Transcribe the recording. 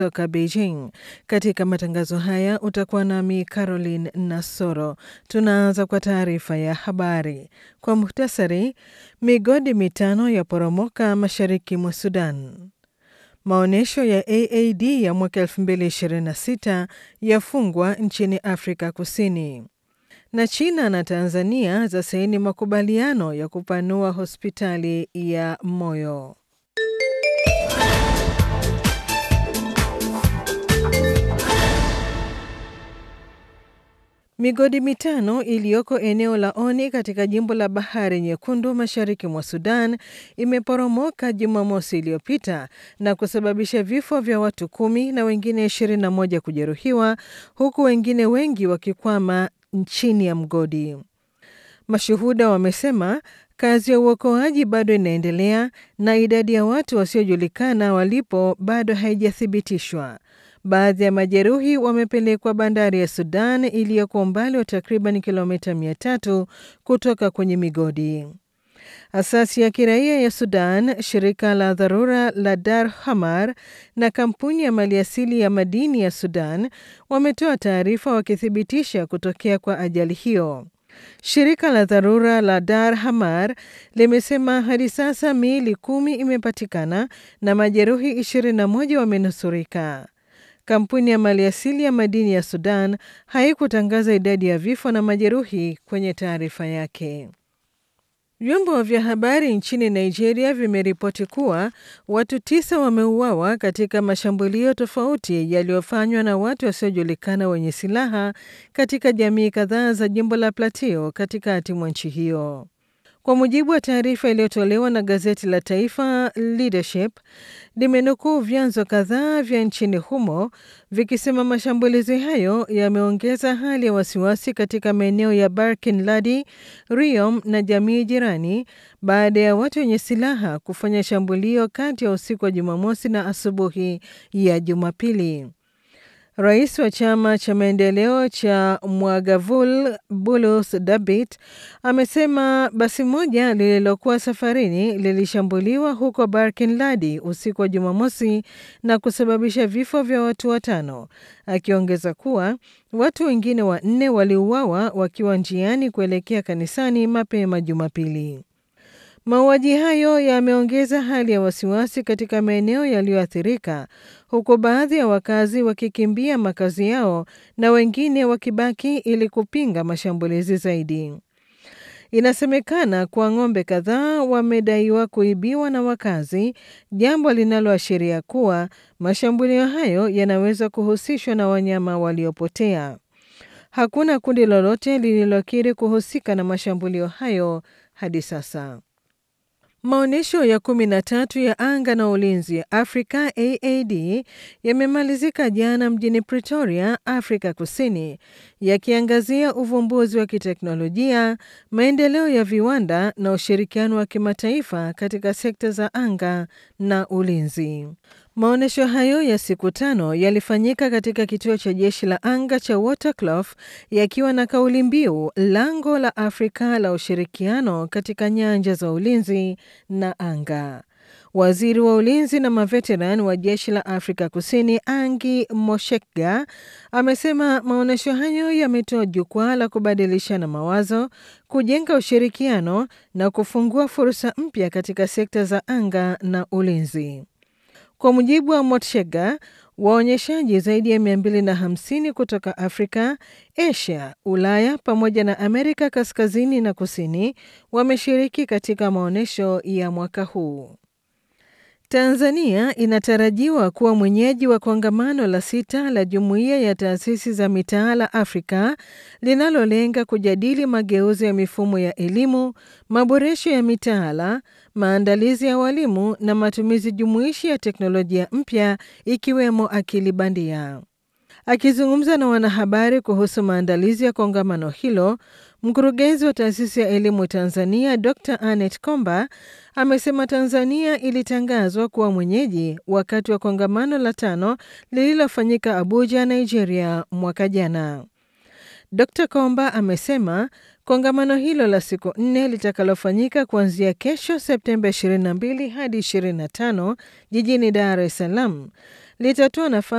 kutoka Beijing. Katika matangazo haya utakuwa nami Caroline Nasoro. Tunaanza kwa taarifa ya habari kwa muhtasari. Migodi mitano ya poromoka mashariki mwa Sudan. Maonyesho ya AAD ya mwaka 2026 yafungwa nchini Afrika Kusini na China na Tanzania za saini makubaliano ya kupanua hospitali ya moyo. Migodi mitano iliyoko eneo la Oni katika jimbo la Bahari Nyekundu mashariki mwa Sudan imeporomoka Jumamosi iliyopita na kusababisha vifo vya watu kumi na wengine 21 kujeruhiwa huku wengine wengi wakikwama chini ya mgodi. Mashuhuda wamesema kazi ya uokoaji bado inaendelea na idadi ya watu wasiojulikana walipo bado haijathibitishwa. Baadhi ya majeruhi wamepelekwa bandari ya Sudan iliyoko umbali wa takriban kilomita 300 kutoka kwenye migodi. Asasi ya kiraia ya Sudan, shirika la dharura la Dar Hamar na kampuni ya maliasili ya madini ya Sudan wametoa taarifa wakithibitisha kutokea kwa ajali hiyo. Shirika la dharura la Dar Hamar limesema hadi sasa miili kumi imepatikana na majeruhi 21 wamenusurika. Kampuni ya maliasili ya madini ya Sudan haikutangaza idadi ya vifo na majeruhi kwenye taarifa yake. Vyombo vya habari nchini Nigeria vimeripoti kuwa watu tisa wameuawa katika mashambulio tofauti yaliyofanywa na watu wasiojulikana wenye silaha katika jamii kadhaa za jimbo la Plateau katikati mwa nchi hiyo. Kwa mujibu wa taarifa iliyotolewa na gazeti la taifa Leadership, limenukuu vyanzo kadhaa vya nchini humo vikisema mashambulizi hayo yameongeza hali ya wasiwasi katika maeneo ya Barkin Ladi, Riom na jamii jirani baada ya watu wenye silaha kufanya shambulio kati ya usiku wa Jumamosi na asubuhi ya Jumapili. Rais wa chama cha maendeleo cha Mwagavul Bulus Dabit amesema basi moja lililokuwa safarini lilishambuliwa huko Barkin Ladi usiku wa Jumamosi na kusababisha vifo vya watu watano, akiongeza kuwa watu wengine wanne waliuawa wakiwa njiani kuelekea kanisani mapema Jumapili. Mauaji hayo yameongeza hali ya wasiwasi katika maeneo yaliyoathirika huku baadhi ya wakazi wakikimbia makazi yao na wengine wakibaki ili kupinga mashambulizi zaidi. Inasemekana kuwa ng'ombe kadhaa wamedaiwa kuibiwa na wakazi, jambo linaloashiria kuwa mashambulio hayo yanaweza kuhusishwa na wanyama waliopotea. Hakuna kundi lolote lililokiri kuhusika na mashambulio hayo hadi sasa. Maonyesho ya kumi na tatu ya anga na ulinzi ya Afrika AAD yamemalizika jana mjini Pretoria, Afrika Kusini, yakiangazia uvumbuzi wa kiteknolojia, maendeleo ya viwanda na ushirikiano wa kimataifa katika sekta za anga na ulinzi. Maonyesho hayo ya siku tano yalifanyika katika kituo cha jeshi la anga cha Waterkloof yakiwa na kauli mbiu lango la Afrika la ushirikiano katika nyanja za ulinzi na anga. Waziri wa ulinzi na maveteran wa jeshi la Afrika Kusini Angi Moshekga amesema maonyesho hayo yametoa jukwaa la kubadilishana mawazo, kujenga ushirikiano na kufungua fursa mpya katika sekta za anga na ulinzi. Kwa mujibu wa Motshega, waonyeshaji zaidi ya 250 kutoka Afrika, Asia, Ulaya pamoja na Amerika kaskazini na kusini wameshiriki katika maonyesho ya mwaka huu. Tanzania inatarajiwa kuwa mwenyeji wa kongamano la sita la Jumuiya ya Taasisi za Mitaala Afrika linalolenga kujadili mageuzi ya mifumo ya elimu, maboresho ya mitaala, maandalizi ya walimu na matumizi jumuishi ya teknolojia mpya ikiwemo akili bandia. Akizungumza na wanahabari kuhusu maandalizi ya kongamano hilo, mkurugenzi wa taasisi ya elimu Tanzania Dr Anet Komba amesema Tanzania ilitangazwa kuwa mwenyeji wakati wa kongamano la tano lililofanyika Abuja, Nigeria mwaka jana. Dr Komba amesema kongamano hilo la siku nne litakalofanyika kuanzia kesho Septemba 22 hadi 25 jijini Dar es Salaam litatoa nafasi